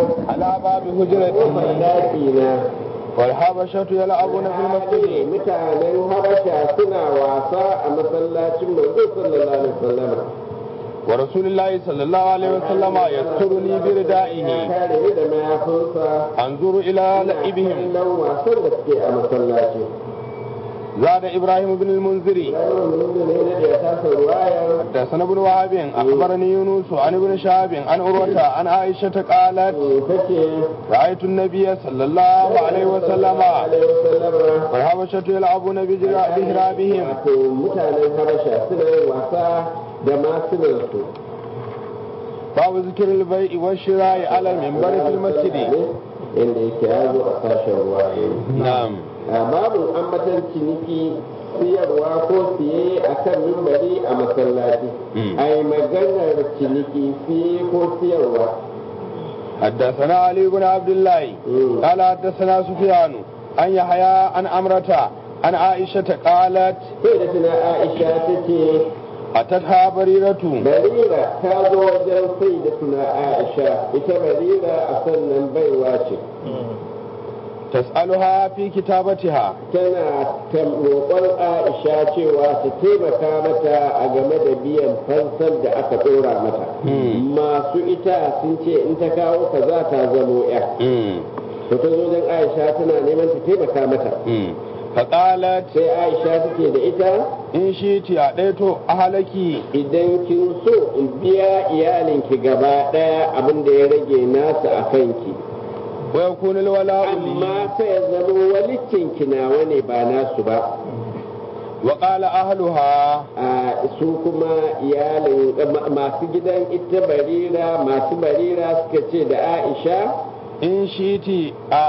على باب kofar هجرته daki na والحبشة يلعبون في المسجد mutanen habasha suna wasa a masallacin manzo sallallahu alaihi wasallam ورسول الله صلى الله عليه وسلم يسترني بردائه kare ni da mayafinsa انظر الى لعبهم kallon wasan da suke a masallaci زاد ابراهيم بن المنذري ranar mulki ne da ya tasa ruwayar حدثنا ابن وهب اخبرني يونس عن ابن شهاب عن عروه عن عائشه قالت take رايت النبي صلى الله عليه وسلم alaihi wasallama والحبشه يلعبون بجرا- بهرابهم wato mutanen habasha suna yin wasa da masunansu باب ذكر البيع والشراء على المنبر في المسجد inda yake ya zo a sashen ruwa نعم a babu ambatan ciniki siyarwa ko siye a kan mimbari a masallaci Mm. a yi maganar ciniki siye ko siyarwa حدثنا علي بن عبد الله مم. قال حدثنا سفيان عن يحيى عن أمرة عن عائشة قالت sai da tuna aisha ta ce أتتها بريرة barira ta zo wajen sai da tuna aisha ita barira a sannan baiwa ce تسألها في كتابتها tana tam- roƙon aisha cewa ta taimaka mata a game da biyan fansar da aka ɗora mata Mm. masu ita sun ce in ta kawo ka za ta zamo ya مم. to ta zo wajen aisha tana neman ta taimaka mata مم. فقالت sai aisha take da ita إن شئت أعطيت أهلك idan kin so in biya iyalinki gaba ɗaya abin da ya rage nasa a kanki ويكون الولاء لي amma fa ya zama walicinki nawa ne ba nasu ba وقال أهلها a su kuma iyalin ma- masu gidan ita barira masu barira suka ce da aisha إن شئت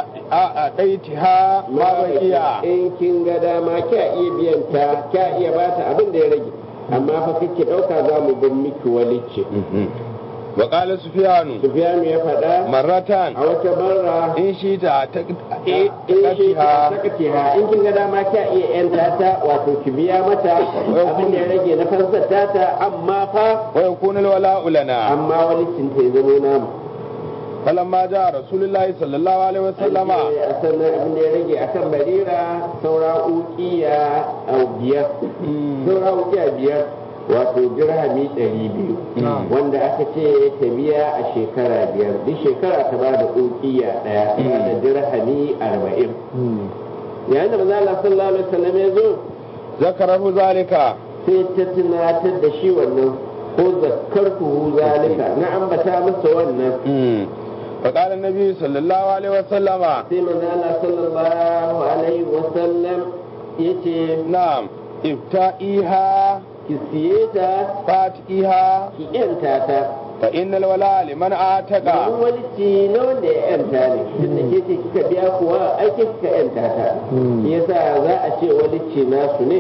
أعطيتها ما بقي in kin ga dama kya iya biyan ta kya iya bata abin da ya rage amma fa kake ɗauka za mu bin miki walicci وقال سفيان sufiyanu ya faɗa مرة a wata barra in shi ta ta in shi ta sakatiha in kin ga dama kya iya yanta ta wato ki biya mata abin da ya rage na fansar tata amma fa wa yakuna alwala'u lana amma walicin ta ya zama namu falamma ja rasulullahi sallallahu alaihi wasallama a sannan abin da ya rage akan barira saura ukiya a biyar saura ukiya biyar wato dirhami ɗari biyu wanda aka ce ta biya a shekara biyar duk shekara ta ba da ukiya ɗaya ta da dirhami arba'in yayin da maza Allah sallallahu alaihi wasallam ya zo zakarahu zalika sai ta tunatar da shi wannan ko zakkartuhu zalika na ambata masa wannan فقال النبي صلى الله عليه وسلم sai manzo Allah sallallahu alaihi wasallam yace نعم ابتئيها ki siye ta فاتئيها ki yanta ta فإن الولاء لمن أعتق domin walici na wanda ya yanta ne tunda ke ce kika biya kuwa ai ke kika yanta ta yasa za a ce walici nasu ne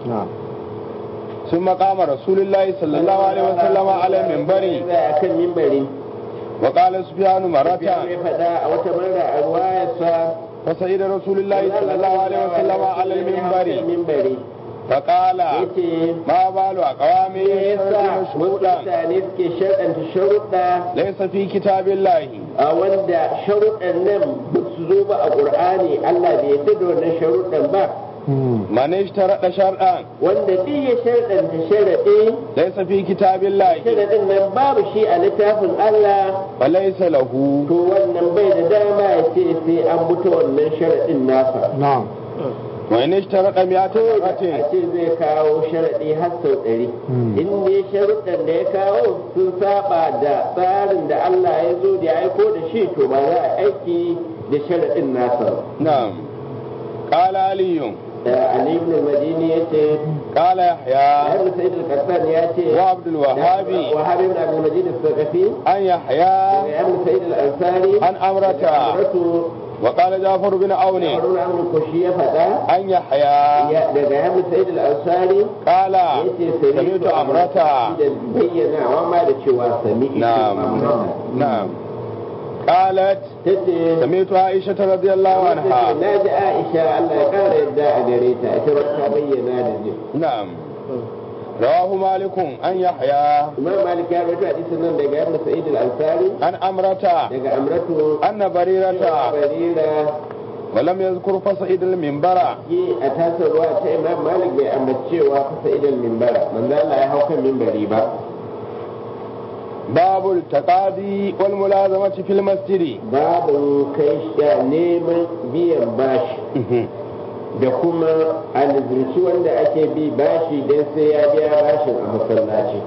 ثم قام رسول الله صلى الله عليه وسلم على المنبر a kan mimbari وقال سفيان مرة ya faɗa a wata mara a ruwayarsa فسيد رسول الله صلى الله عليه وسلم على المنبر mimbari فقال yace ما بال أقوام me yasa يشترطون شروطا mutane suke sharɗanta sharuɗa ليس في كتاب الله a wanda sharuɗan nan ba su zo ba a ƙur'ani Allah bai yarda da wannan sharuɗan ba من اشترط شرطا wanda duk ya sharɗanta sharaɗi ليس في كتاب الله sharaɗin nan babu shi a littafin Allah فليس له to wannan bai da dama ya ce sai an buta wannan sharaɗin nasa نعم وإن اشترط مئة a مرة ce zai kawo sharaɗi har sau ɗari in ne sharuɗan da ya kawo sun saba da tsarin da Allah ya zo da ya aiko da shi to ba za a aiki da sharaɗin nasa ba. نعم قال علي Ali ibn al-Madini yace قال يحيى Ibn Sa'id al-Qattan yace وعبد الوهاب Wahab ibn Abdul Majid al-Thaqafi عن يحيى Ibn Sa'id al-Ansari عن أمرة Amratu وقال جعفر بن عون Harun Amr Kushi ya faɗa عن يحيى ya- daga Ibn Sa'id al-Ansari قال yace سمعت أمرة da bayyanawa ma da cewa sami نعم نعم قالت tace سمعت عائشة رضي الله عنها na ji Aisha Allah ya kara yadda a gare ta ita ba ta bayyana da ji نعم رواه مالك عن يحيى imam malik ya rawaito hadisin nan daga ibn sa'id al-ansari عن أمرة daga amratu أن بريرة barira ولم يذكر فصعيد المنبر yi a tasar ruwa ta imam malik bai ambacewa fasa idan mimbara manzo Allah ya hau kan mimbari ba باب التقاضي والملازمة في المسجد babu kai sha neman biyan bashi da kuma alizirci wanda ake bi bashi don sai ya biya bashin a masallaci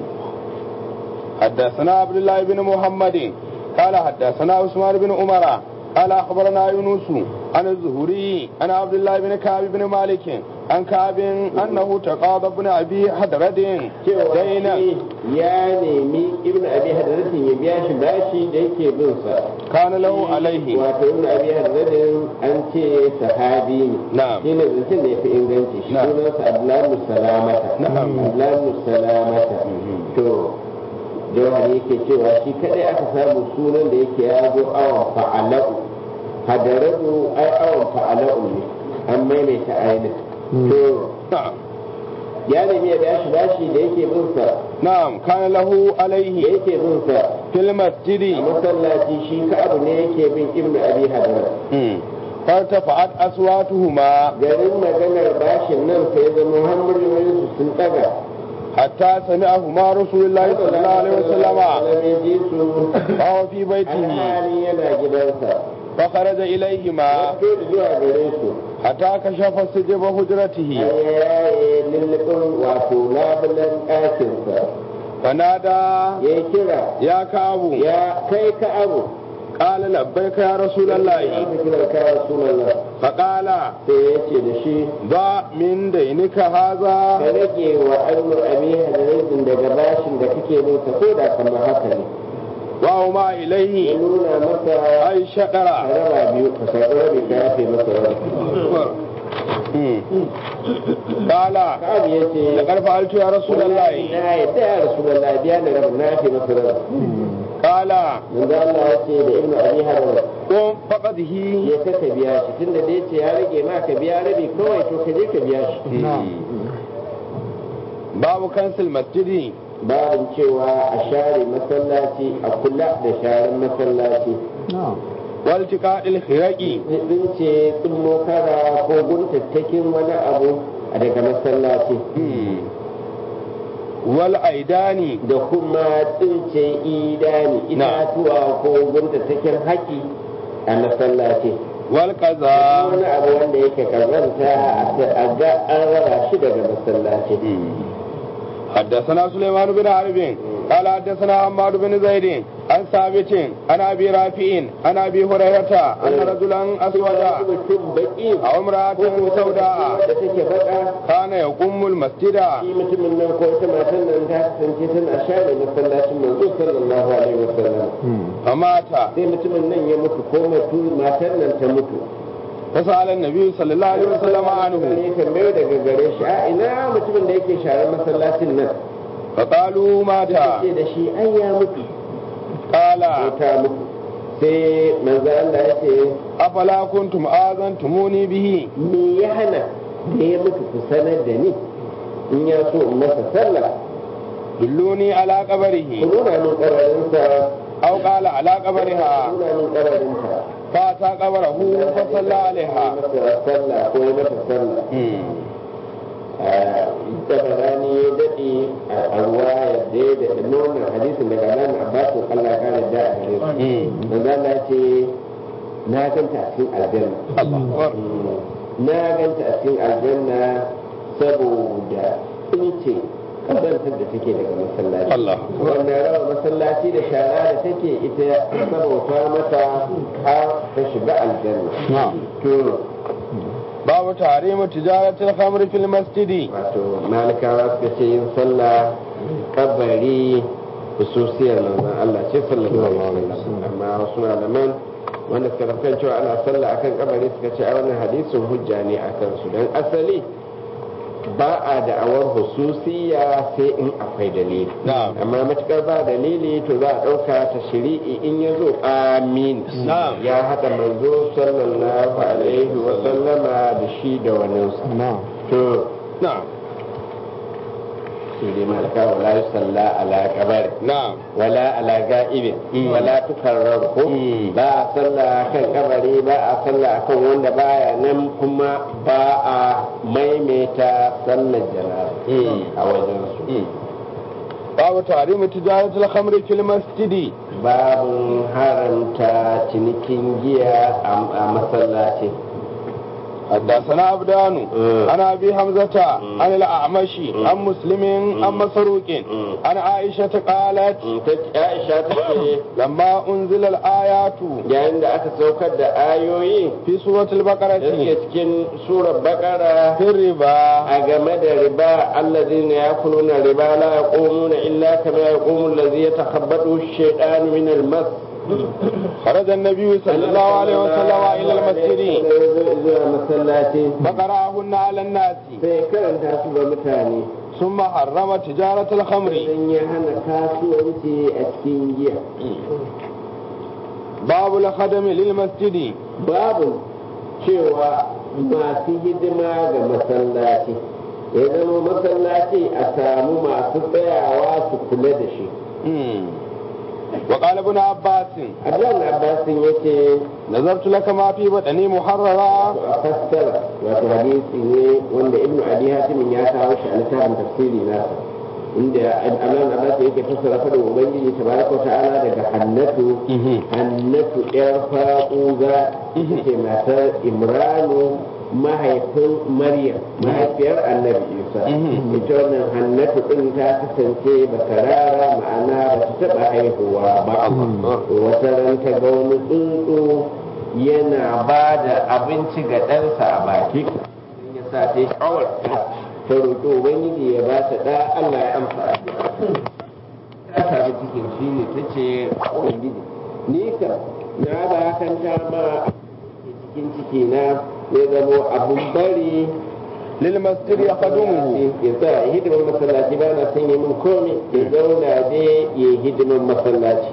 حدثنا عبد الله بن محمد قال حدثنا عثمان بن عمر قال اخبرنا يونس عن الزهري عن عبد الله بن كعب بن مالك عن كعب انه تقاضى ابن ابي حدرد cewa دينا shi ya nemi ibn abi hadratin ya biya shi bashi da yake bin sa كان له عليه wato ibn abi hadratin an ce sahabi ne نعم shi ne zancen da ya fi inganci shi Na'am. sunansa abdullahi salamata Na'am. abdullahi salamata to jawhari yake cewa shi kadai aka samu sunan da yake ya zo awon fa'ala'u hadaradu ai awon fa'ala'u ne an maimaita ainin to نعم ya nemi ya bashi bashi da yake bin sa نعم كان له da عليه yake bin sa في a المسجد masallaci shi ka abu ne yake bin ibnu abi hadar مم. فارتفعت اصواتهما garin maganar bashin nan sai zama hamuriyoyin su sun daga حتى سمعهما رسول الله صلى الله عليه وسلم ya ji su وهو في بيته alhali yana gidansa فخرج إليهما ya fito zuwa gare su حتى كشف سجب har حجرته ya yaye lullubin wato labulan ɗakinsa فنادى ya yi kira يا كعب ya kai ka abu قال لبيك يا رسول ya الله fi kira ka rasulallah فقال sai ya ce da shi ضع من دينك ka هذا rage wa annu abi hadarin daga bashin da kake nesa ko da kamar haka ne وهما ya إليه nuna masa أي ka شقرة raba biyu ka karɓi rabi ka yafe masa rabi مم. قال Ka'ab ya ce لقد فعلت يا رسول الله na yadda ya rasulallah biya da rabin na yafe masa rabi قال manzo Allah ya ce da ibnu abi hadarin قم فقده ya ka ka biya shi tunda da yace ya rage ma ka biya rabi kawai to ka je ka biya shi باب كنس المسجد babin cewa a share masallaci a kula da sharan masallaci والتقاء الخرق din ce tsummo kara ko guntattakin wani abu a daga masallaci مم. والأيدان da kuma tsince idani itatuwa ko guntattakin haƙi a masallaci والقذى wani abu wanda yake kazanta a ga an raba shi daga masallaci حدثنا سليمان بن حرب قال حدثنا عمار بن زيد عن ثابت عن ابي رافع عن ابي هريره ان رجلا اسودا mutum baki او امراه سوداء da take baka كان يقوم المسجد shi mutumin nan ko ita matan nan ta kasance tana share masallacin manzo sallallahu alaihi wasallam فمات sai mutumin nan ya mutu ko mutu matan nan ta mutu فسال النبي صلى الله عليه وسلم عنه ne tambayo daga gare shi a ina mutumin da yake share masallacin nan فقالوا مات ce da shi ai ya mutu قال ko ta mutu sai manzo Allah ya ce افلا كنتم اذنتموني به me ya hana da ya mutu ku sanar da ni in ya so in masa sallah دلوني على ku قبره nuna min kabarinsa او قال على ku قبرها nuna min kabarinsa فاتى قبره فصلى عليها masa sallah ko ya masa sallah مم. tabarani ya daɗe a ruwa yadda ya daɗe nuna hadisin daga nan abbasin Allah ya kare da a gare su مم. manzo Allah ya ce na ganta a cikin aljanna الله أكبر na ganta a cikin aljanna saboda tsince kazantar da take daga masallaci Allah wannan raba masallaci da shara da take ita sabauta mata har ta shiga aljanna نعم to باب تحريم تجارة الخمر في المسجد wato malikawa suka ce yin sallah kabari hususiyar manzon Allah ce sallallahu alaihi wasallam amma wasu malaman wanda suka rafkan cewa ana sallah akan kabari suka ce a wannan hadisin hujja ne akan su dan asali ba a da'awar hususiya sai in akwai dalili Na'am. amma matukar ba dalili to za a ɗauka ta shiri'i in ya zo amin Na'am. ya haɗa manzo sallallahu alaihi wa sallama da shi da waninsa to نعم su dai malaka wala yusalla ala qabari na'am wala ala ga'ibin Mm. wala tukarraru ko Mm. ba a sallah kan kabari ba a sallah kan wanda baya nan kuma ba a maimaita sallar janaza Mm. a wajen su babu tarihi tijaratul khamri fil masjidi babin haramta cinikin giya a a masallaci حدثنا عبدان مم. عن ابي حمزه مم. عن الاعمش مم. عن مسلم عن مم. مسروق مم. عن عائشه قالت Mm, ta aisha ta ce لما انزل الايات yayin da aka saukar da ayoyi في سوره da suke البقره cikin surar bakara في الربا a game da riba allazina yakuluna riba la yaqumuna illa kama yaqumu allazi yatakhabbatu ash-shaytanu min al-mas خرج النبي صلى الله عليه وسلم الى المسجد zuwa masallaci فقراهن على الناس sai karanta su ga mutane ثم حرم تجاره الخمر dan ya hana kasuwanci a cikin giya باب الخدم للمسجد babu cewa masu hidima ga masallaci ya zama masallaci a samu masu tsayawa su kula da shi مم. وقال ابن عباس abdullahi abbasin ya ce نظرت لك ما في بطني محررا a fassara wato hadisi ne wanda ibnu abi hatimin ya kawo shi a littafin tafsiri nasa inda abdullahi abbas yake fassara fadin ubangiji tabaraka wa ta'ala daga hannatu hannatu yar faquza ita ce matar imranu mahaifin maryam mahaifiyar annabi isa Mhm. ita wannan hannatu din ta kasance bakarara ma'ana ba ta taba haihuwa ba wata ran ta ga wani tsuntsu yana ba da abinci ga ɗansa a baki ya sa ta yi shawar ta roƙi ubangiji ya ba ta ɗa allah ya amsa addu'a ta sami cikin shi ne ta ce ubangiji ni kam na ba kanta ma ke cikin ciki na ya zamo abun bari للمسجد يخدمه ya sa ya hidimin masallaci ba na son yi min komai ya zauna dai ya hidimin masallaci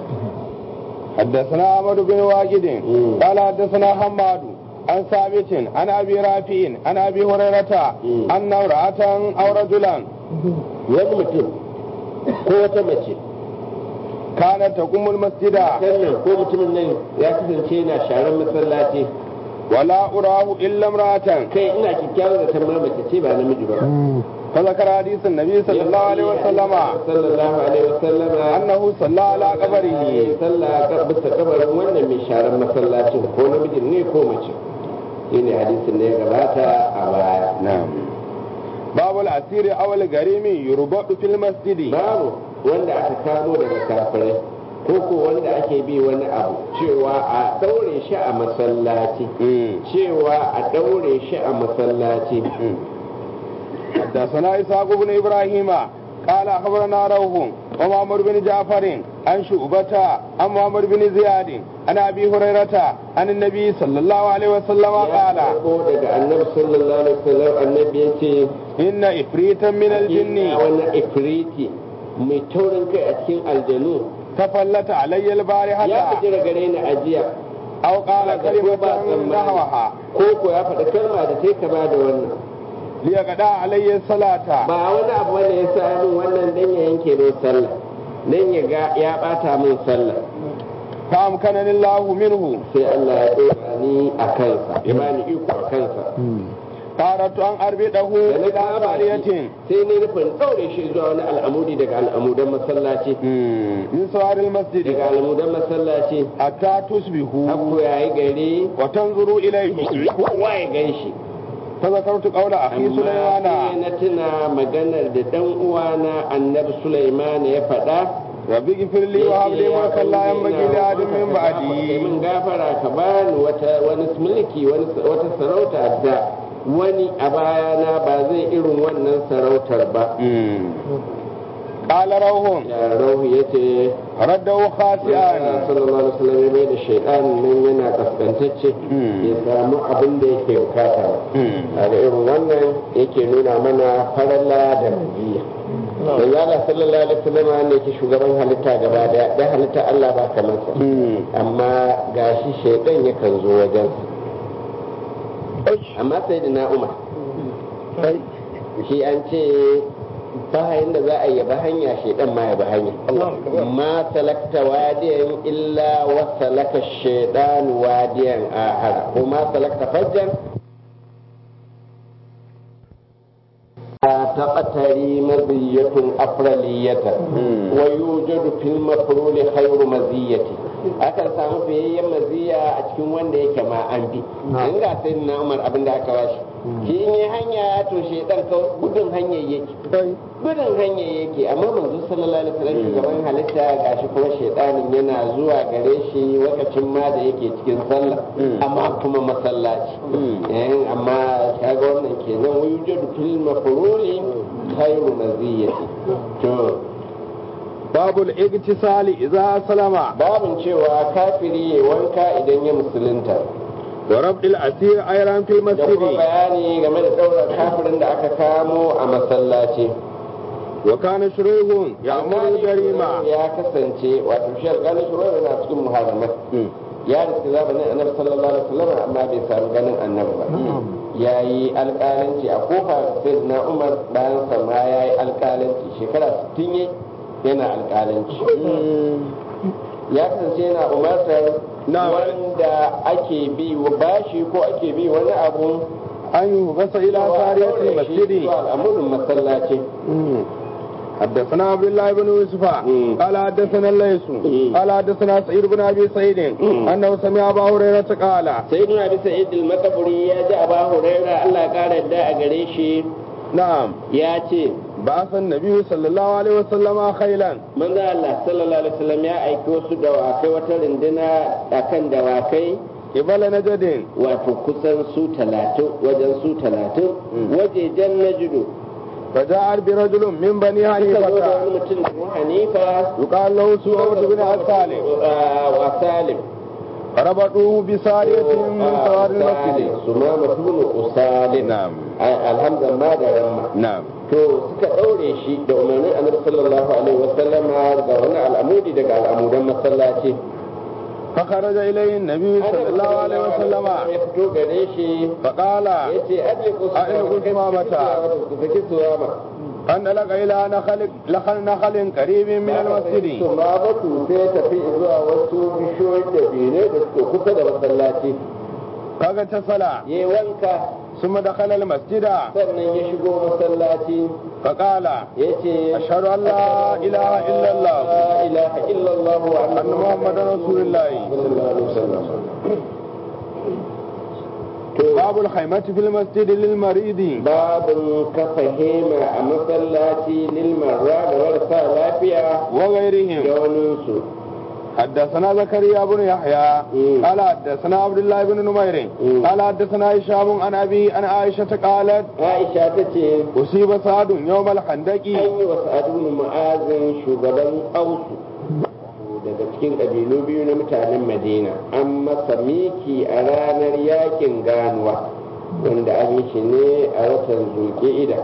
حدثنا عمرو بن واجد مم. قال حدثنا حماد عن ثابت عن ابي رافع عن ابي هريره مم. ان امراه او رجلا wani mutum ko wata mace كانت تقوم المسجد sannan ko mutumin nan ya kasance yana sharan masallaci ولا اراه الا امراه kai ina kyakkyawar da tamma mace ce ba namiji ba فذكر حديث النبي صلى الله عليه وسلم sallallahu alaihi wasallam انه صلى على قبره sallah ka bisa kabarin wannan mai sharan masallacin ko namijin ne ko mace shine hadisin da ya gabata a baya نعم باب الاسير او الغريم يربط في المسجد babu wanda aka kamo daga kafirai ko ko wanda ake bi wani abu cewa a daure shi a masallaci مم. cewa a daure shi a masallaci حدثنا إسحاق بن إبراهيم قال أخبرنا روح ومعمر بن جعفر عن شعبة عن معمر بن زياد عن أبي هريرة عن النبي صلى الله عليه وسلم قال ya karbo daga annabi sallallahu alaihi wasallam annabi ya ce إن إفريتا من الجن ina wani ifriti mai taurin kai a cikin aljanu تفلت علي البارحة ya fi jira gare ni ajiya أو قال ba كلمة tsammani. نحوها ko ko ya faɗa kalma da ta kama da wannan ليقضى علي الصلاة ba wani abu wanda ya sa min wannan dan ya yanke min sallah dan ya ga ya bata min sallah فأمكنني الله منه sai Allah ya dora ni a kansa ya bani iko a kansa فأردت أن أربطه da na إلى kama سارية shi sai ni nufin ɗaure shi zuwa wani al'amudi daga al'amudan masallaci مم. من سوار المسجد daga al'amudan masallaci حتى تصبحوا hakku ya yi gari وتنظروا إليه kowa ya gan shi فذكرت قول أخي amma sai سليمان na tuna maganar da dan uwana annabi Sulaiman ya faɗa رب اغفر لي وهب لي ملكا لا ينبغي لأحد من Kai بعدي min gafara ka bani wata wani mulki wani wata sarauta da wani a bayana ba zai irin wannan sarautar ba قال روح ya rahu yace رده خاسئا sallallahu alaihi wasallam ya mai da shaytan nan yana kaskantacce Mm. ya samu abin da yake bukata ba a da irin wannan yake nuna mana faralla da maziya manzo Allah sallallahu alaihi wasallam ne yake shugaban halitta gaba daya da halitta Allah ba kamar sa amma gashi shaytan yakan zo wajen amma sai da na Umar shi an ce bayan da za a yi ba hanya shaidan ma ya ba hanya ma salakta wadiyan illa wa salaka shaidan wadiyan ahara ko ma salakta fajjan تقتري مزية أفرلية ويوجد في المفرول خير مزية akan samu fiyayyen maziya a cikin wanda yake ma an bi in ga sai na umar abin da aka bashi shi in yi hanya to shi dan gudun hanya yake gudun hanya yake amma manzo sallallahu alaihi wasallam shugaban halitta gashi kuma shedanin yana zuwa gare shi lokacin ma da yake cikin sallah amma kuma masallaci amma kaga wannan kenan wujud fil mafruli khairu maziyati to babul igtisali idza salama babin cewa kafiri ya wanka idan ya musulunta wa rabdil asir ayran fil da kuma masjid bayani game da ɗaurar kafirin da aka kamo a masallaci wa kana shurayhun ya'muru jarima ya kasance wato shi alƙalin shuraihu yana cikin muharramai ya riski zamanin annabi sallallahu alaihi wasallam amma bai samu ganin annabi ba ya yi alƙalanci a kofa sai na umar bayan sa ma ya yi alƙalanci shekara 60 yayi yana alƙalanci ya kasance yana umartar Na. wanda ake bi wa bashi ko ake bi wani abu an yugasa ila sariyatil masjid al'amurin masallaci حدثنا عبد الله بن يوسف مم. قال حدثنا الليث مم. قال حدثنا سعيد بن ابي سعيد مم. انه سمع ابا هريره قال sai nuna bisa idil makaburi ya ji aba huraira Allah kara da a gare shi نعم ya ce بعث النبي صلى الله عليه وسلم خيلا manzo Allah sallallahu alaihi wasallam ya aiki wasu dawakai wata runduna akan dawakai قبل نجد wato kusan su talatin wajen su talatin wajejen najidu فجاء برجل من بني suka zo da حنيفة wani mutum da hanifa يقال له سعود بن السالم wa salim فربطوه بسارية من سوار المسجد su ma mutum usalim نعم alhamdulillah da ramma نعم to suka ɗaure shi da umarnin annabi sallallahu alaihi wasallama ga wani al'amudi daga al'amudan masallaci فخرج إليه النبي صلى الله عليه وسلم ya fito gare shi فقال ya ce aje ku su أعلقوا ثمامة. ku saki suwama انطلق إلى نخل نخل نخل قريب من المسجد tumamatu sai ya tafi zuwa wasu bishiyoyin da bene da suke kusa da masallaci فاغتسل ya yi wanka ثم دخل المسجد sannan ya shigo masallaci فقال ya ce أشهد أن لا إله إلا الله la ilaha illallah wa أن محمدا رسول الله sallallahu alaihi wasallam باب الخيمة في المسجد للمريض babin kafa hema a masallaci lilmarra da marasa lafiya وغيرهم da waninsu حدثنا زكريا بن يحيى مم. قال حدثنا عبد الله بن نمير مم. قال حدثنا هشام عن أبي عن عائشة قالت aisha ta ce أصيب سعد يوم الخندق an yi wa sa'adun mu'azin shugaban ausu daga cikin ƙabilu biyu na mutanen madina an masa miki a ranar yakin ganuwa wanda an yi shi ne a watan zulƙi'ida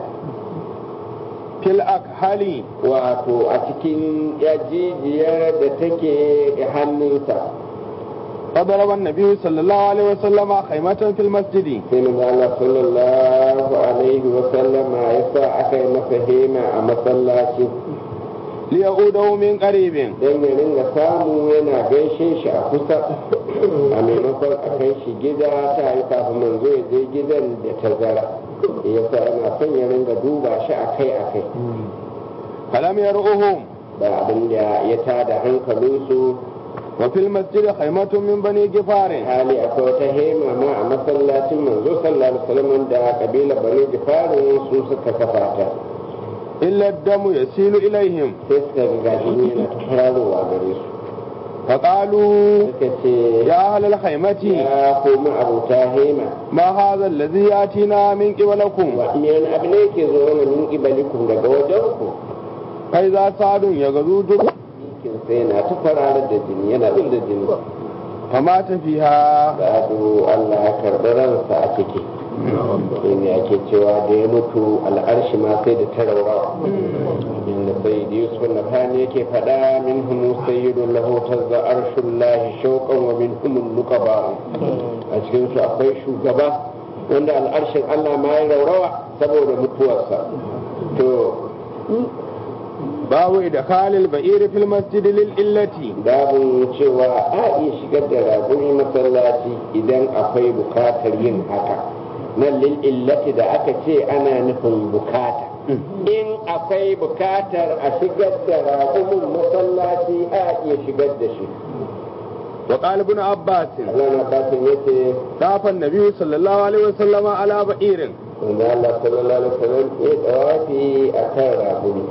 في الأكحل wato a cikin yajijiyar da take hannunsa فضرب النبي صلى الله عليه وسلم خيمة في المسجد sai manzo Allah sallallahu alaihi wa sallama ya sa aka yi masa hema a masallaci ليعوده من قريب don ya ringa samu yana gaishe shi a kusa a maimakon a kai shi gida ta yi kafin manzo ya je gidan da tazara ya sa yana son ya ringa duba shi akai akai فلم يرؤهم ba abin da ya tada hankalinsu وفي المسجد خيمة من بني جفار hali akwai wata hema ma a masallacin manzo sallallahu alaihi wasallam da kabila bani gifarin su suka kafa ta إلا الدم يسيل إليهم sai suka ga gashi yana ta fararowa gare su فقالوا suka ce يا أهل الخيمة ya komi abota hema ما هذا الذي يأتينا من قبلكم wani abu ne ke zo wani min ibalikum daga wajen ku فإذا سعد يغزو جب jikin sai yana ta fararar da jini yana bin da jini فمات فيها gado Allah ya karɓi ransa a ciki ne ake cewa da ya mutu al'arshi ma sai da ta raurawa inda sai da yusuf na fani yake faɗa min humu sayyidun lahu tazza arshin lahi shauƙan wa min humun nuqaba a cikin su akwai shugaba wanda al'arshin Allah ma ya raurawa saboda mutuwarsa to babu idkhalil ba'ir fil masjid lil illati babu cewa a iya shigar da raguni masallaci idan akwai bukatar yin haka nan lil illati da aka ce ana nufin bukata in akwai bukatar a shigar da ragunin masallaci a iya shigar da shi wa qala ibn abbas Allah na fatin yace safa an-nabi sallallahu alaihi wasallam ala ba'irin wanda Allah sallallahu alaihi wasallam ya tawafi akan raguni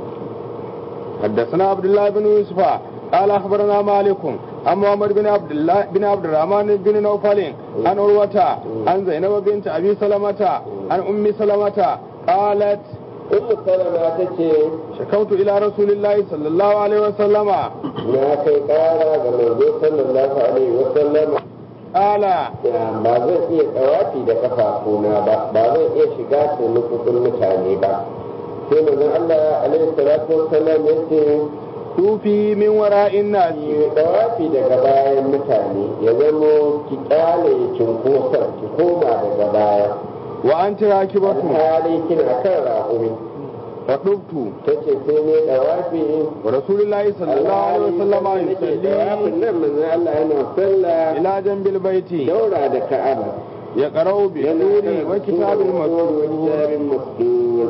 حدثنا عبد الله بن يوسف قال اخبرنا مالك عن محمد بن عبد الله بن عبد الرحمن بن نوفل عن عروة عن زينب بنت ابي سلمة عن ام سلمة قالت Ummu Salama ta ce شكوت الى رسول الله صلى الله عليه وسلم na kai kara ga manzo sallallahu alaihi wasallam قال ba zan iya tsawafi da kafafuna ba ba zan iya shiga taimakon mutane ba sai manzon Allah alaihi salatu wassalam ya ce توفي من وراء الناس ki tsawafi daga bayan mutane ya zamo ki kyale cinkoson ki koma daga baya وانت راكبة alhali kina kan raƙumi فطبت ta ce sai ne tsawafi ورسول الله صلى الله عليه وسلم tsawafin يصلي nan manzon Allah yana sallah الى جنب البيت daura da ka'aba يقرأ بالنور وكتاب المسطور kitabin masdur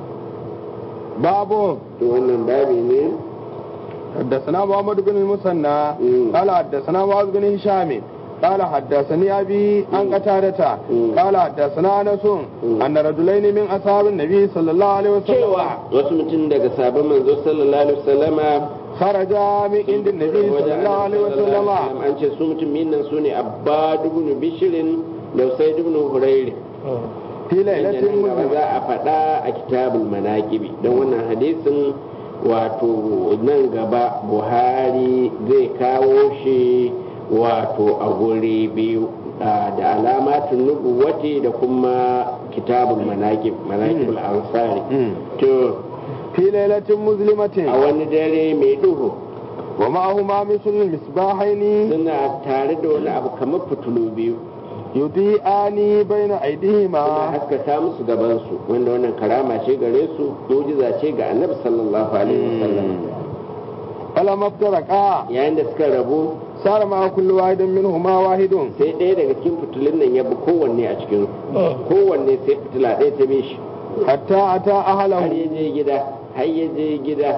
باب to wannan babi ne حدثنا محمد بن المثنى مم. قال حدثنا معاذ بن هشام قال حدثني ابي عن قتادة مم. قال حدثنا انس مم. ان رجلين من اصحاب النبي صلى الله عليه وسلم cewa wasu mutum daga sabon manzo sallallahu alaihi wasallama خرجا من عند النبي صلى الله عليه وسلم an ce su mutum nan su ne abbad ibn bishirin da usaid ibn hurayr في ليلة nan gaba مظلمة za a faɗa a kitabul manaqibi don wannan hadisin wato nan gaba buhari zai kawo shi wato a guri biyu a, da alamatun nubuwati da kuma kitabul manaqib manaqibul ansari مم. to في ليلة a مظلمة wani dare mai duhu ومعهما مثل المصباحين suna tare da wani abu kamar fitulu biyu يضيئان بين suna أيديهما haskaka musu gabansu wanda wannan karama ce gare su mujiza ce ga annabi sallallahu alaihi wasallam فلما افترقا yayin da suka rabu صار مع كل واحد منهما واحد sai ɗaya daga cikin fitilun nan ya bi kowanne a cikin kowanne sai fitila ɗaya ta bi shi حتى أتى har أهله ya je gida har ya je gida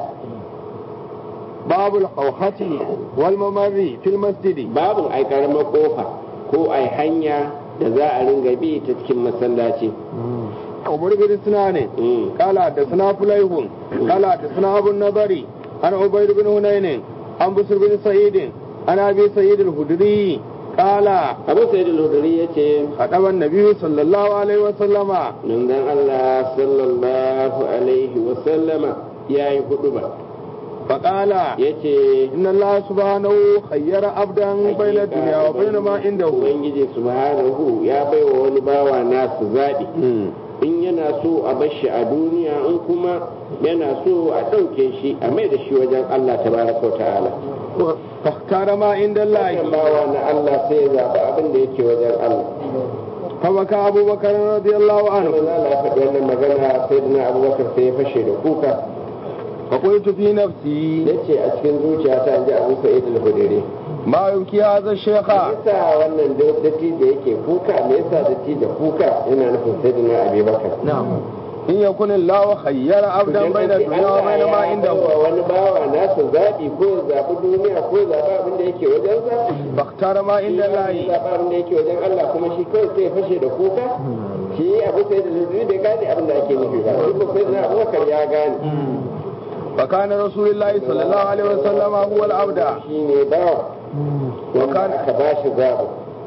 باب الحوحة والممر في المسجد babu ai karamar kofa ko ai hanya da za a ringa bi ta cikin masallaci عمر بن سنان Mm. قال حدثنا فليح قال حدثنا أبو النضر عن عبيد بن هنين عن بسر بن سعيد عن أبي سعيد الخدري قال abu sai da lodari ya ce خطب النبي صلى الله عليه وسلم manzon Allah sallallahu alaihi wasallama ya yi hudu ba فقال ya ce إن الله سبحانه خير عبدا بين الدنيا وبين ما عنده ubangiji subhanahu ya baiwa wani bawa nasu zaɓi in yana so a bar shi a duniya in kuma yana so a ɗauke shi a mai da shi wajen Allah tabaraka wa ta'ala فاختار ما عند الله wannan bawa na Allah sai ya zaɓi abin da yake wajen Allah فبكى أبو بكر رضي الله عنه Allah ya faɗi wannan magana sai dina abubakar sai ya fashe da kuka فقلت في نفسي ya ce a cikin zuciyata in ji abu sa'id al-hudiri ما يبكي هذا الشيخ yasa wannan datti da yake kuka me yasa datti da kuka yana nufin sai dina abubakar نعم إن يكن الله خير عبدا بين الدنيا وبين ما عنده wa wani bawa nasa zaɓi ko ya zaɓi duniya ko ya zaɓi abin da yake wajen sa فاختار ما عند ya الله zaɓi abin da yake wajen Allah kuma shi kawai sai ya fashe da kuka shi abu sai da zuzuri bai gane abin da ake nufi ba shi ko sai da abubakar ya gane فكان رسول الله صلى الله عليه وسلم هو العبد shi ne bawa وكان aka ba shi zaɓi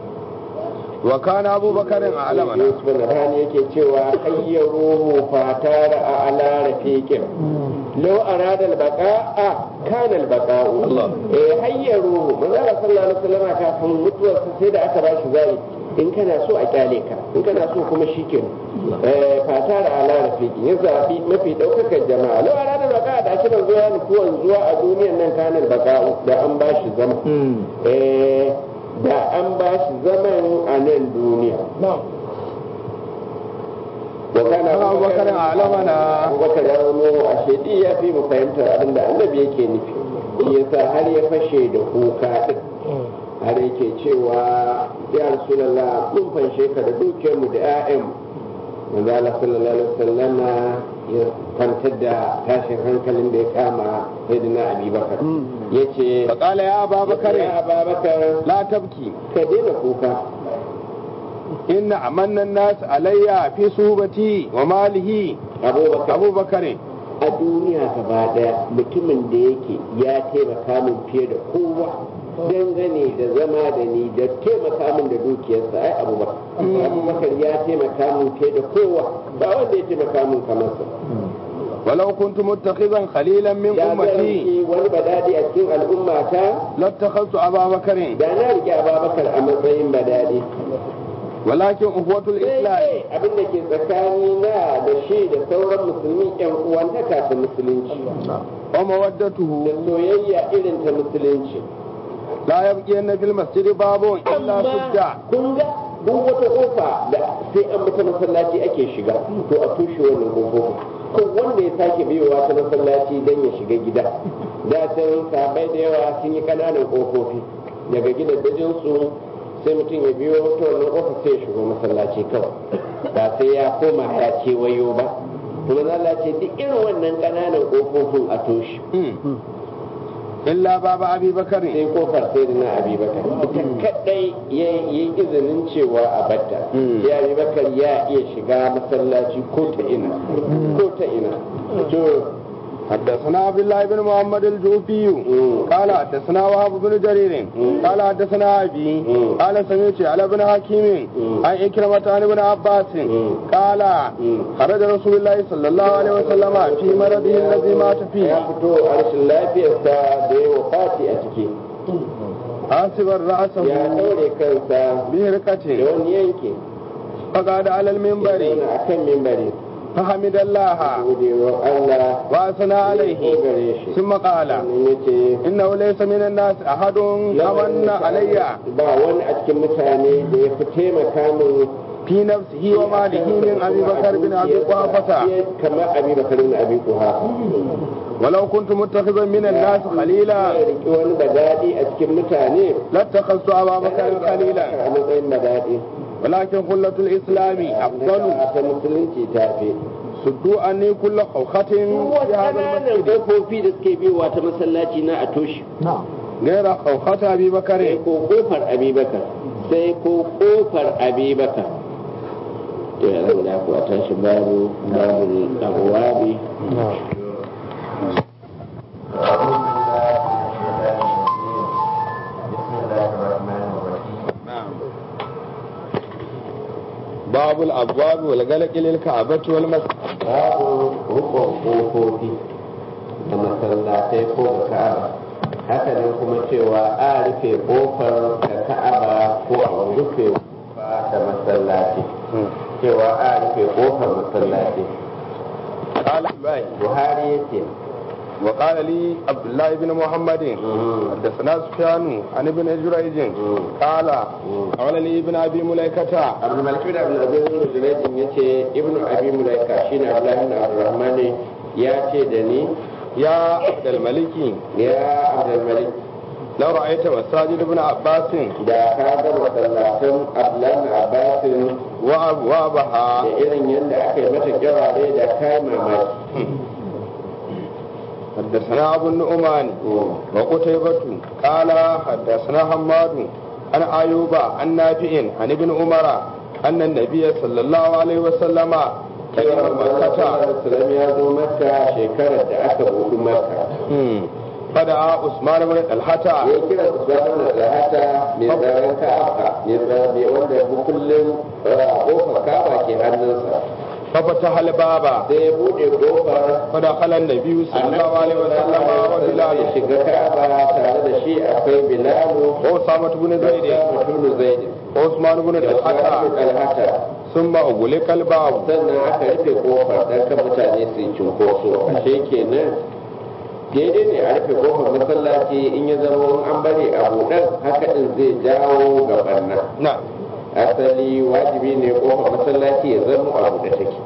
وكان أبو بكر أعلمنا Yusuf Nabhani yake cewa hayyaruhu fatara a ala rafiqin law arada al-baqa'a kana al-baqa'u Allah. eh hayyaruhu manzo Allah sallallahu alaihi wasallam kafin mutuwar sa sai da aka ba shi zai in kana so a kyale ka in kana so kuma shikenan eh fatara ala rafiqin ya zabi mafi daukakar jama'a law arada al-baqa'a da shi manzo ya nufi wanzuwa a duniyar nan kana al-baqa'u da an ba shi zama eh da an ba shi zaman a nan duniya wa kana Kana Abubakar alamana. abubakar ya zama a shaidi ya fi mu fahimtar abin da annabi yake nufi shi yasa har ya fashe da kuka din har yake cewa ya rasulallah mun fanshe ka da dukiyarmu da 'ya'yanmu manzo Allah sallallahu alaihi wasallam ya kwantar da tashin hankalin da ya kama sayyidina Abi Bakar yace فقال يا أبا بكر ya Ababakar لا تبكي ka daina kuka إن أمن الناس علي في صوبتي وماله Abubakar أبو بكر a duniya gaba daya mutumin da yake ya taimaka min fiye da kowa dangane da zama da ni da taimaka min da dukiyarsa ai abubakar abubakar ya taimaka min fiye da kowa ba wanda ya taimaka min kamar sa ولو كنت متخذا خليلا من ya أمتي zai wani badadi a cikin al'ummata لاتخذت أبا بكر da na rike ababakar a matsayin badadi ولكن أخوة الإسلام sai abin da ke tsakani na da shi da sauran musulmi yan uwantaka ta musulunci ومودته da soyayya irin ta musulunci لا يبقين في المسجد باب إلا سد kun ga duk wata kofa da sai an bi ta masallaci ake shiga to a tushe wannan kofofin ko wanda ya sake biyowa ta masallaci don ya shiga gida da can sabai da yawa sun yi kananan kofofi daga gidajen su sai mutum ya biyo ta wannan kofa sai ya shigo masallaci kawai ba sai ya koma ya kewayo ba kuma za ce duk irin wannan kananan kofofin a toshe إلا باب أبي بكر sai kofar sai da na abubakar ita kadai ya yi izinin cewa a batta Mm. sai abubakar ya iya shiga masallaci ko ta ina ko ta ina to حدثنا عبد الله بن محمد الجوفي Mm. قال حدثنا وهب بن جرير Mm. قال حدثنا أبي Mm. قال سمعت على بن حكيم Mm. عن إكرمة عن ابن عباس Mm. قال Mm. خرج رسول الله صلى الله عليه وسلم في مرضه الذي مات ya فيه fito a rashin lafiyarsa da ya wafati a ciki حاسبا رأسه ya daure kansa da بهرقة wani yanki فقعد على ya المنبر zauna a kan mimbari فحمد الله gode wa Allah وأثنى ya عليه gare shi ثم قال sannan ya ce إنه ليس من الناس أحد أمن علي ba wani a cikin mutane da ya fi taimaka min في نفسه وماله من أبي بكر بن أبي قحافة kamar abi bakar bin abi kuhafa ولو كنت متخذا من الناس خليلا ya riki wani badadi a cikin mutane لاتخذت أبا بكر خليلا a matsayin badadi ولكن خلة الإسلام أفضل ta musulunci ta fi سدوا عني كل خوخة في هذا ƙananan المسجد ƙofofi da suke biyowa ta masallaci na a toshe غير خوخة أبي sai بكر ko ƙofar abubakar sai ko ƙofar abubakar to ya zan da ku a tashi babu babu abuwabi باب الأبواب والغلق للكعبة والمسجد babu rukun ƙofofi da masallatai ko ga ka'aba haka nan kuma cewa a rufe ƙofar da ka'aba ko a rufe ƙofa da masallaci cewa a rufe ƙofar masallaci قال باي buhari ya ce وقال لي عبد الله بن محمد حدثنا سفيان عن ابن جريج قال قال لي ابن ابي مليكه abu malki da abu abin rujulaitin ya ce ibnu abi mulaika shine abdullahi bin abdurrahman ya ce da ni يا عبد الملك ya abdulmalik لو رايت مساجد ابن عباس da ka ga masallatan abdullahi bin abbasin وابوابها da irin yadda aka yi mata kirare da kai mamaki حدثنا ابو النعمان وقتيبة قال حدثنا حماد عن ايوب عن نافع عن ابن عمر ان النبي صلى الله عليه وسلم قدم مكة Salam ya zo maka shekarar da aka buɗu maka فدعا عثمان بن طلحة ya kira su zama da lahata mai tsaron ka'aba mai tsaron wanda mukullin kofar ka'aba ke hannunsa ففتح الباب sai ya buɗe kofar فدخل النبي صلى الله عليه وسلم ya وبلال shiga ka'aba tare da shi akwai bilalu وأسامة بن زيد mutum zaid وعثمان بن da طلحة alhata ثم أغلق الباب sannan aka rufe kofar don kan mutane su yi cunkoso ashe kenan daidai ne a rufe kofar masallaci in ya zama an bari a buɗar haka din zai jawo ga barna نعم asali wajibi ne kofar masallaci ya zama a buɗe take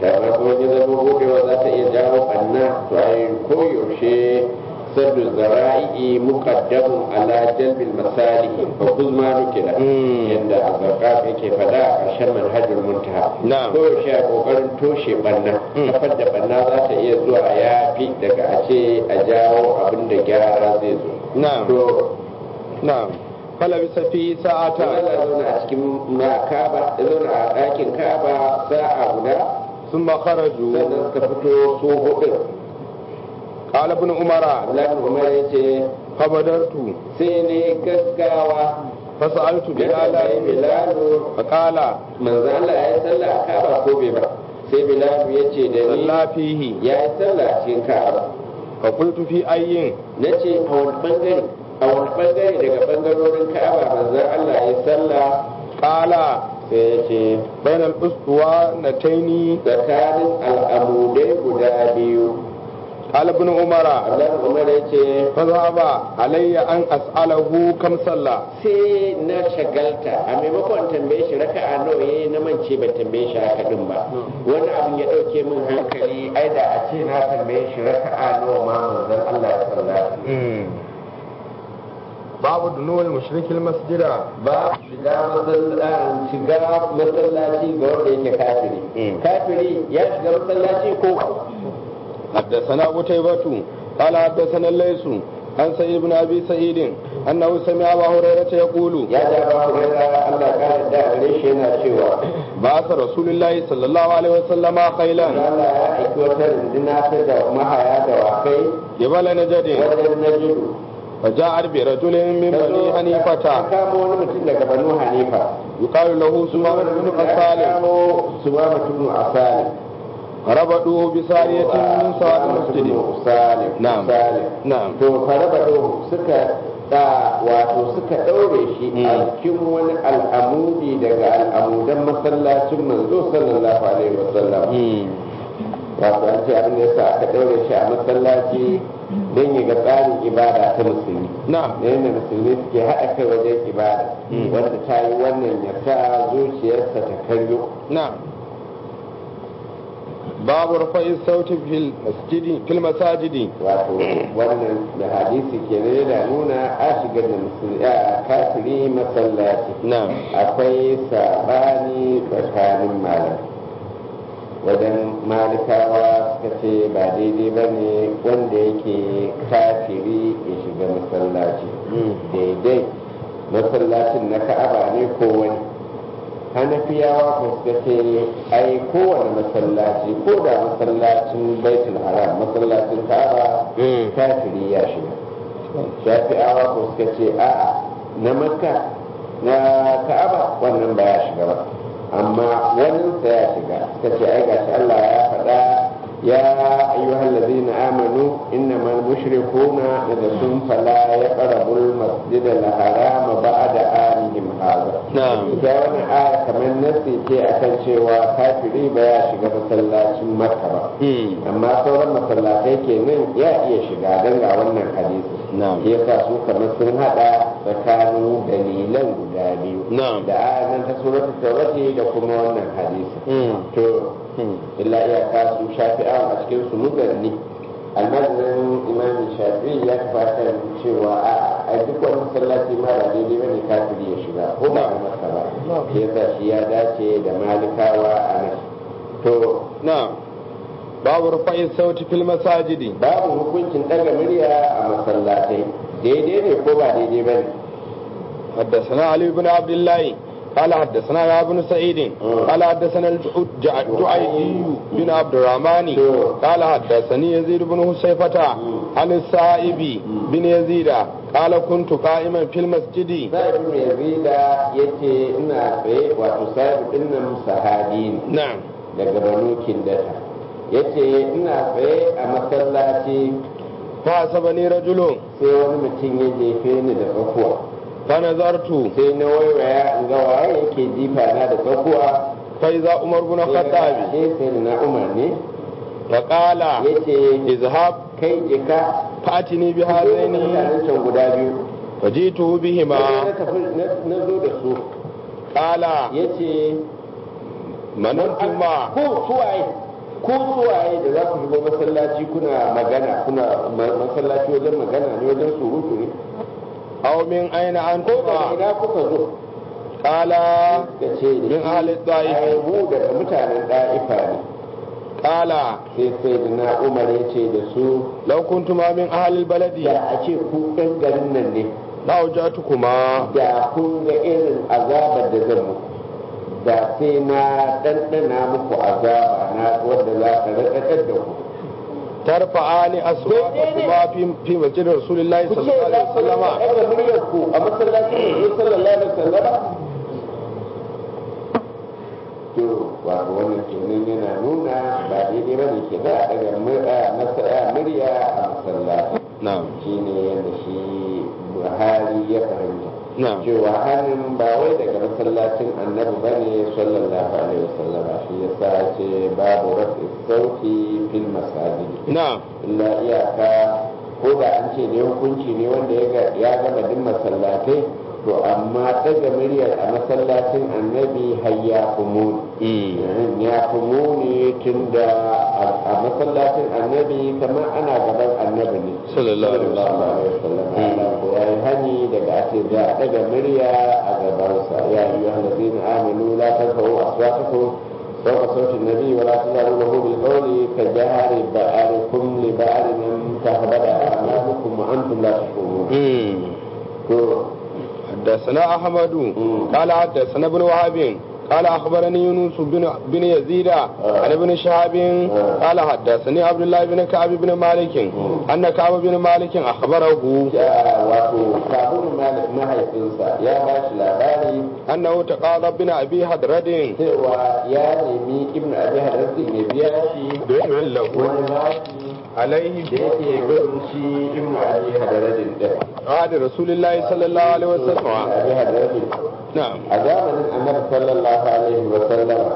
kamar kuma ya zama budewa za ta iya jawo ɓanna to ai koyaushe saddu zara'i muqaddamun ala jalbil masalihi fa kuzma nukila Mm. yadda azarqaf yake fada a ƙarshen manhajul muntaha Na'am. koyaushe a kokarin toshe ɓanna Mm. kafar da ɓanna za ta iya zuwa ya fi daga a ce a jawo abin da gyara zai zo Na'am. to na'am falabisa fi ta sa'ata Allah zauna a cikin na kaba ya zauna a ɗakin kaba sa'a guda thumma kharaju sannan suka fito su hudu qala ibn umara Abdullahi Umar ya ce fabadartu sai ne gaggawa fasaltu ya tambayi bilal Bilalu faqala manzo Allah ya yi sallah a kaba ko bai ba sai Bilalu ya ce da ni salla fihi ya yi sallah a cikin kaba fa qultu fi ayyin na ce a wani bangare a wani bangare daga bangarorin kaba manzo Allah ya yi sallah qala sai ya ce bainal uswa nataini tsakanin al'amudai guda biyu qala ibn umara Abdullahi Umar ya ce fazhaba alayya an as'alahu kam salla sai na shagalta a maimakon tambaye shi raka'a nawa yayi na mance ban tambaye shi haka din ba wani abin ya dauke min hankali ai da a ce na tambaye shi raka'a nawa ma manzon Allah ya sallata babu dunul mushrikil masjida ba shiga masallaci shiga masallaci ga wanda yake kafiri Mm. kafiri ya shiga masallaci ko حدثنا قتيبة قال حدثنا الليث عن سعيد بن ابي سعيد انه سمع ابا هريره يقول ya ja ba ku ga Allah ka da gare shi yana cewa بعث رسول الله صلى الله عليه وسلم خيلا Allah ya aiki wata runduna ta da mahaya da wakai جبل نجد wajen najidu فجاء برجل من بني ta حنيفة kamo wani mutum daga banu hanifa يقال له سمامة بن قسالم kamo su ba mutum a salim ربطوه بسارية من سواد المسجد salim Na'am. salim نعم to farabado suka da wato suka daure shi Mm. a cikin wani al'amudi daga al'amudan masallacin manzo sallallahu alaihi wasallam wato an ce abin da yasa aka daure shi a masallaci don ya ga tsarin ibada ta musulmi نعم da yadda musulmi suke haɗa kai wajen ibada Mm. wanda ta yi wannan ya sa zuciyarsa ta karyo نعم باب رفع الصوت في المسجد في المساجد wato wannan da hadisi ke yana nuna a shigar da musulmi a kafiri masallaci نعم akwai sabani tsakanin malam wajen malikawa suka ce ba daidai ba ne wanda yake kafiri ya shiga masallaci daidai masallacin na ka'aba ne ko wani hanafiyawa ko suka ce ai kowane masallaci ko da masallacin baitul haram masallacin ka'aba kafiri ya shiga shafi'awa ko suka ce a'a na makka na ka'aba wannan ba ya shiga ba amma waninsa ya shiga suka ce ai gashi Allah ya faɗa ya ayyuhal ladina amanu innamal mushrikuna najasun fala yaqrabul masjida al harama ba'da amihim hadha نعم ita wannan aya kamar nasi ce akan cewa kafiri ba ya shiga masallacin makka ba amma sauran masallatai kenan ya iya shiga don ga wannan hadisi Na'am. ya sa su kamar sun hada tsakanin dalilan guda biyu Na'am. da ayan ta suratul tawbati da kuma wannan hadisi Mm. to illa iyaka su shafi'awan a cikin su muganni almajirin imamin shafi'i ya tabbatar cewa a a duk wani masallaci ma ba daidai bane kafiri ya shiga ko ba a masa ba ya sa shi ya dace da malikawa a nan to نعم باب رفع الصوت في المساجد babu hukuncin daga murya a masallatai daidai ne ko ba daidai ba ne حدثنا علي بن عبد الله قال حدثنا يا بن سعيد قال حدثنا الجعيدي بن عبد الرحمن قال حدثني يزيد بن حسيفة عن السائب بن يزيد قال كنت قائما في المسجد sa'ib mai yazida ya ce ina tsaye wato sa'ib din nan sahabi ne نعم daga banu kindata ya ce ina tsaye a masallaci فحسبني رجل sai wani mutum ya jefe ni da tsakuwa فنظرت sai na waiwaya in ga waye yake jifa na da tsakuwa فإذا عمر بن sai na ga الخطاب ashe sai na umar ne فقال ya ce اذهب kai jika فأتني sai بهذين mutanen can guda biyu فجئته sai بهما na tafi na- na zo da su قال ya ce من أنتما ko suwaye ku suwaye da za ku shigo masallaci kuna magana kuna ma- masallaci wajen magana ne wajen surutu ne aw min aina ko daga antum ina kuka zo qala ka ce da min ahli ta'if ai mu daga mutanen da'ifa ne qala sai sai da na umar ya ce da su law kuntuma min ahli albaladi da a ce ku ɗan garin nan ne la wajatukuma da kun ga irin azabar da zan muku da sai na ɗanɗana muku azaba na wanda za ka raɗaɗar da ku tarfa'ani aswaqakuma fi fi masjid rasulillahi ku ce sallallahu za alaihi ku wasallama ɗaga muryar ku a masallacin manzo sallallahu alaihi wasallama to wato wannan kenan yana nuna ba daidai ba ne ke da a ɗaga murya a masallaci na'am shine yadda shi buhari ya fahimta na'am cewa hannun ba wai daga masallacin annabi ba ne sallallahu alaihi wasallam shi ya sa ce babu rafi sauti fil masajid na'am illa iyaka ko da an ce ne hukunci ne wanda ya ga- ya gama duk masallatai to amma daga muryar a masallacin annabi har ya fi muni Mm. ya fi muni tun da a masallacin annabi kamar ana gaban annabi ne Sallallahu alaihi wasallam. alaihi wasallam Allah ko ya yi hani daga ake da a daga murya a gabansa ya yi wa halazina amanu la tarfa'u aswatakum فوق صوت النبي ولا تجعلوا له بالقول كجهر بعضكم لبعض ان تهبط اعمالكم وانتم لا تشعرون. Mm. to حدثنا أحمد مم. قال حدثنا ابن وهب قال أخبرني يونس بن بن يزيد عن ابن شهاب قال حدثني عبد الله بن كعب بن مالك أن كعب بن مالك أخبره ya wato sabon malik mahaifinsa ya ba shi labari أنه تقاضى بن أبي حضرد cewa ya nemi ibn abi hadarsi ya biya shi بيع له wani bashi عليه da yake bin shi ibn abi hadarsin din عهد رسول الله صلى الله عليه ibn وسلم abi hadarsin نعم a zamanin annabi sallallahu alaihi wa sallama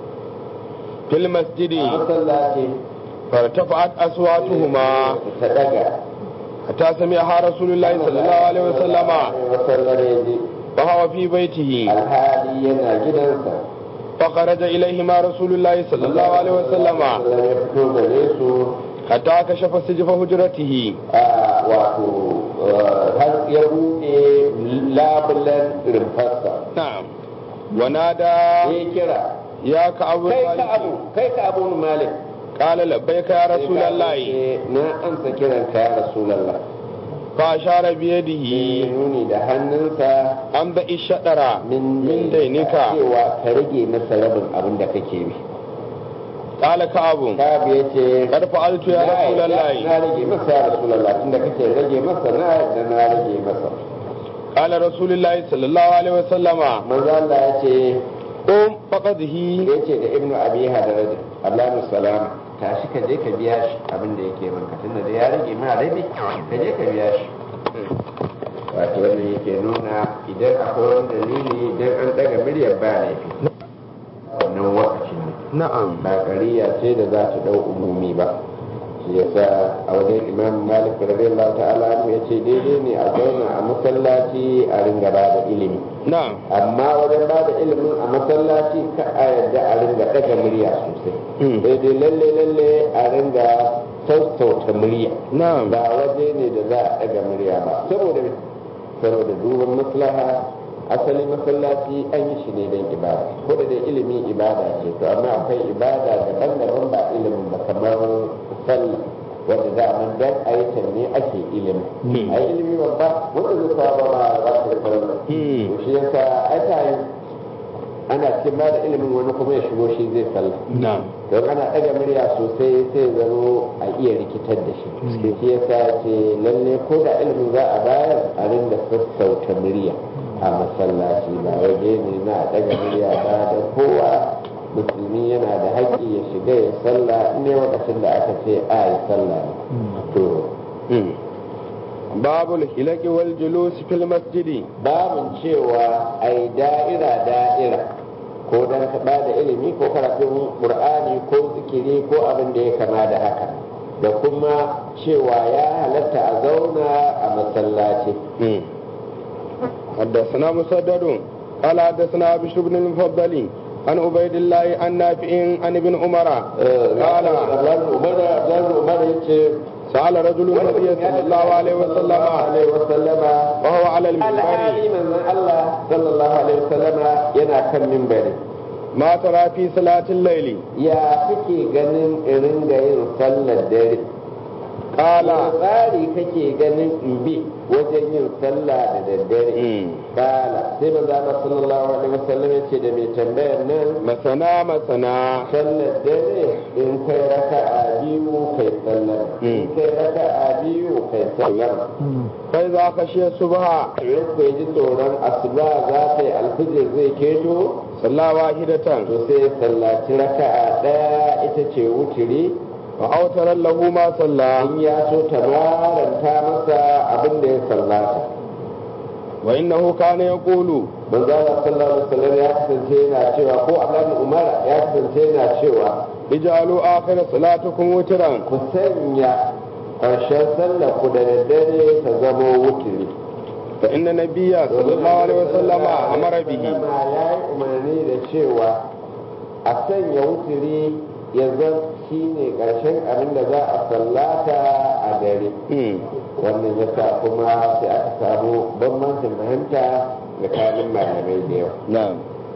في المسجد a masallaci فارتفعت أصواتهما ta daga حتى سمعها رسول الله صلى الله عليه وسلم wasallam ya ji وهو في بيته alhali yana gidansa فخرج إليهما رسول الله صلى الله عليه وسلم Sallam ya fito gare su حتى كشف سجف حجرته a wato eh, har ya buɗe labulan rumfarsa نعم ونادى ya kira يا كعب kai ka abu kai ka abu malik قال لبيك يا رسول الله Eh, na amsa kiran ka ya rasulallah فأشار ya بيده nuni da hannunsa أن ذا الشطر min من دينك cewa ka rage masa rabin abin da kake bi قال كعب kabi ya ce قد فعلت يا رسول na الله rage masa ya rasulallah tunda kake rage masa na da na rage masa قال رسول الله صلى الله عليه وسلم manzo Allah ya ce قم فقده ya ce da ibnu abi hadaraj Allahu salam tashi ka je ka biya shi abin da yake banka tunda da ya rage ma rabi ka je ka biya shi wato wannan yake nuna idan akwai wani dalili idan an daga miryar ba laifi wannan wakacin ne نعم ba ƙariya ce da za ta ɗau umumi ba shi yasa a wajen imam malik radiyallahu ta'ala anhu ya ce daidai ne a zauna a masallaci a ringa ba da ilimi نعم amma wajen ba da ilimin a masallaci ka a yarda a ringa ɗaga murya sosai Hmm. daidai lalle lalle a ringa sassauta murya نعم ba waje ne da za a ɗaga murya ba saboda me? saboda duban maslaha asali masallaci an yi shi ne don ibada ko da dai ilimi ibada ce to amma akwai ibada daban-daban ba ilimin ba kamar sallah wanda da man dan a yi ta ne ake ilimi Hmm. a yi ilimi babba wanda zai kawo ba ma za ta yi sallah Hmm. to shi yasa aka yi ana cikin ba da ilimin wani kuma ya shigo shi zai sallah نعم don ana ɗaga murya sosai sai zaro a iya rikitar da shi shi yasa ce lalle ko da ilimin za a bayar a rinda sassauta murya a masallaci ba waje ne na a ɗaga murya ba da kowa musulmi yana da haƙƙi ya shiga ya sallah ne lokacin da aka ce a yi sallah ne to مم. باب الحلق والجلوس في المسجد babin cewa a yi da'ira da'ira ko don ba da ilimi ko karatun ƙur'ani ko zikiri ko abin da ya kama da haka da kuma cewa ya halatta a zauna a masallaci مم. حدثنا مسدد قال حدثنا بشر بن المفضل عن عبيد الله عن نافع عن ابن عمر قال umar ya ce سأل رجل النبي صلى الله عليه وسلم alaihi wasallama وهو على alhali المنبر manzon Allah sallallahu alaihi wasallama yana kan mimbari ما ترى في صلاة الليل ya kake ganin irin ga yin sallar dare قال tsari kake ganin in bi wajen yin sallah da daddare مم. kala sai manzo Allah sallallahu alaihi wasallam ya ce da mai tambayar nan مثنى مثنى sallar dare in kai raka'a biyu kai sallar in kai raka'a biyu kai sallar فإذا خشي الصبح in ku ji tsoron asuba za ta yi alfijir zai keto صلى واحدة to sai ya sallaci raka'a ɗaya ita ce wutiri وأوتر له ما صلى in ya so ta maranta masa abin da ya sallata وإنه كان يقول manzo Allah sallallahu alaihi wasallam ya kasance yana cewa ko Abdullahi Umar ya kasance yana cewa اجعلوا آخر صلاتكم وترا ku sanya ƙarshen sallar ku da daddare ta zamo wutiri فإن النبي صلى الله عليه وسلم أمر به ya yi umarni da cewa a sanya wutiri ya zan shi ne ƙarshen abin da za a sallata a dare مم. wannan ya sa kuma sai aka samu bambancin fahimta tsakanin malamai da yawa نعم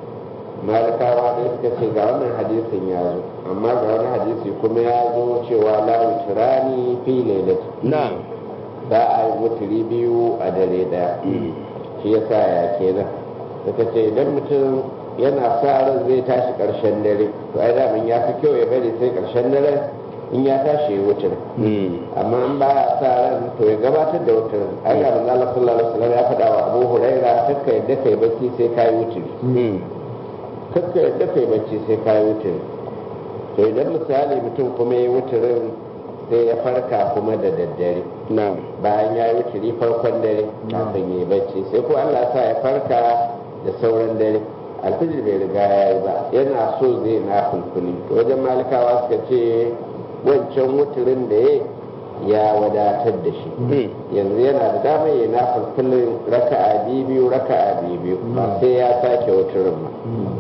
malikawa da suka ce ga wannan hadisin ya zo amma ga wani hadisi kuma ya zo cewa la witrani fi lailati نعم za a yi wuturi biyu a dare daya shi yasa ya kenan suka ce idan mutum yana sa ran zai tashi karshen dare to ai da ya fi kyau ya bari sai karshen dare in ya tashi ya wutar مم. amma in ba ya sa ran to ya gabatar da wutar ai ga manzo Allah sallallahu alaihi wasallam ya faɗa wa Abu Huraira kakka yadda kai bacci sai kai wuturi مم. kakka yadda kai bacci sai kai wuturi to idan misali mutum kuma ya wuturin sai ya farka kuma da daddare نعم bayan ya yi wuturi farkon dare kafin ya yi bacci sai ko Allah sa ya farka da sauran dare alfijir bai riga ya yi ba yana so zai na fulfuli to wajen malikawa suka ce wancan wuturin da ya ya wadatar da shi مم. yanzu yana da damar ya na fulfulin raka'a biyu raka'a biyu ba sai ya sake wuturin ba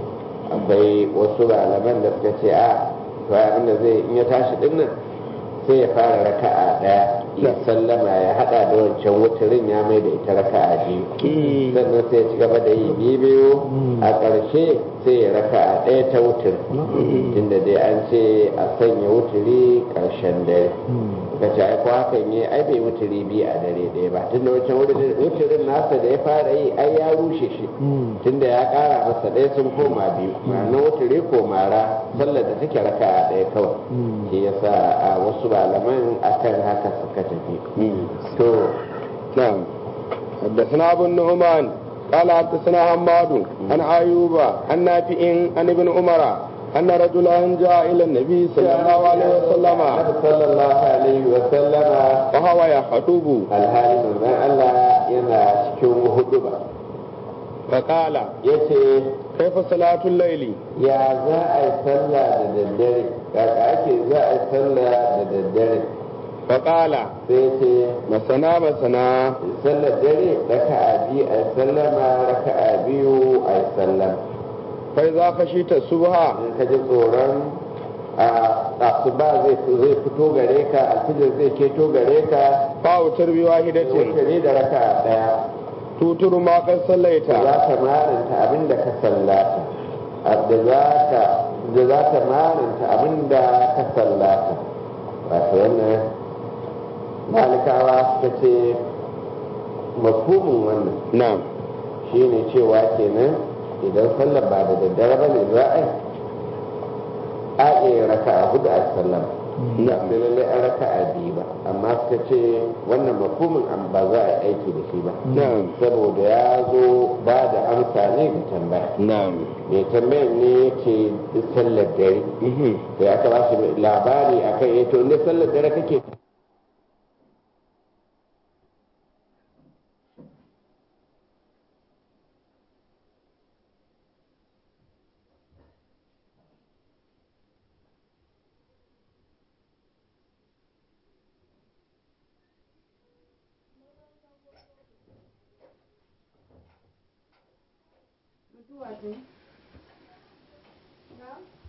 akwai wasu malaman da suka ce a to abin da zai in ya tashi dinnan sai ya fara raka'a daya ya sallama ya hada da wancan wuturin ya mai da ita raka'a biyu مم. sannan sai ya ci gaba da yi biyu biyu a ƙarshe sai ya raka'a ɗaya ta wutur tunda dai an ce a sanya wuturi ƙarshen dare ka ce ai ko hakan yi ai bai wuturi biyu a dare ɗaya ba tunda wancan wuturin wuturin nasa da ya fara yi ai ya rushe shi tunda ya ƙara masa ɗaya sun koma biyu ma'ana wuturi ko mara sallar da take raka'a ɗaya kawai shi yasa a wasu malaman akan haka suka tafi مم. to نعم حدثنا أبو النعمان قال حدثنا حماد عن أيوب عن نافع عن ابن عمر أن رجلا جاء إلى النبي صلى الله عليه وسلم Annabi sallallahu alaihi wa sallama وهو يخطب alhali manzon Allah yana cikin huduba فقال yace كيف صلاة الليل ya za a yi sallah da daddare kaka ake za a yi sallah da daddare فقال sai ce مسنا مسنا sallar dare raka'a biyu a yi sallama raka'a biyu a yi sallama فإذا خشيت الصبح in ka ji tsoron a asuba zai zai fito gare ka alfijir zai keto gare ka فأوتر بواحدة wuce ne da raka'a daya توتر ما قد صليت za ta maranta abin da ka sallata da za ta da za ta maranta abin da ka sallata wato wannan malikawa suka ce mafhumin wannan نعم shine cewa kenan idan sallar ba da daddare ba ne za a yi a iya raka a hudu a sallar na sai lallai an raka a biyu ba amma suka ce wannan mafhumin an ba za a yi aiki da shi ba نعم saboda ya zo ba da amsa ne ga tambaya نعم mai tambayar ne yake sallar dare مهم. sai aka ba shi labari akan ya to ne sallar dare kake نعم